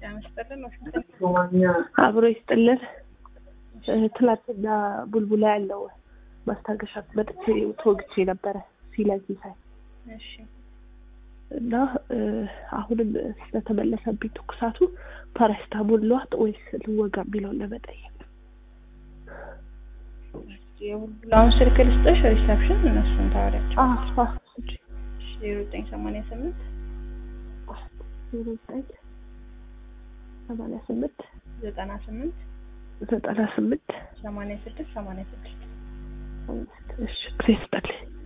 አብሮ ይስጥልን። ትላንትና ቡልቡላ ያለው ማስታገሻ መጥቼ ተወግቼ ነበረ ሲለዚህ ሳይ እሺ እና አሁንም ስለተመለሰብኝ ትኩሳቱ ፓራሲታሞል ልዋጥ ወይስ ልወጋ የሚለውን ለመጠየቅ የቡልቡላውን ስልክ ልስጥሽ ሪሰፕሽን እነሱን ታወሪያቸው አዎ ዜሮ ዘጠኝ ሰማንያ ስምንት ዜሮ ዘጠኝ ሰማንያ ስምንት ዘጠና ስምንት ዘጠና ስምንት ሰማንያ ስድስት ሰማንያ ስድስት እሺ ጊዜ ስጠልኝ